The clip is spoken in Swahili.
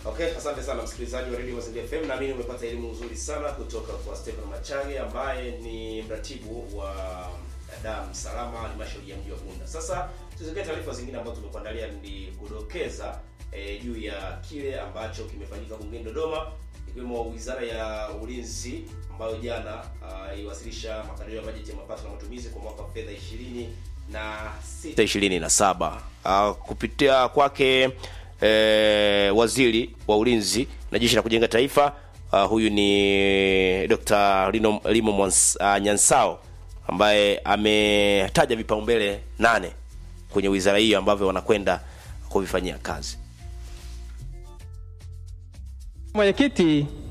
Okay, asante sana msikilizaji wa Radio Mazingira FM. Naamini umepata elimu nzuri sana kutoka kwa Stephen Machange ambaye ni mratibu wa damu salama halmashauri ya mji wa Bunda. Sasa tuzikie taarifa zingine ambazo tumekuandalia ni kudokeza eh, juu ya kile ambacho kimefanyika bungeni Dodoma ikiwemo Wizara ya Ulinzi ambayo jana ah, iliwasilisha makadirio ya bajeti ya mapato na matumizi kwa mwaka wa fedha 20 na 6 27 uh, kupitia kwake eh, waziri wa ulinzi na jeshi la kujenga taifa uh, huyu ni Dr. Lino, Limo Mwans, uh, Nyansao ambaye ametaja vipaumbele nane kwenye wizara hiyo ambavyo wanakwenda kuvifanyia kazi. Mwenyekiti,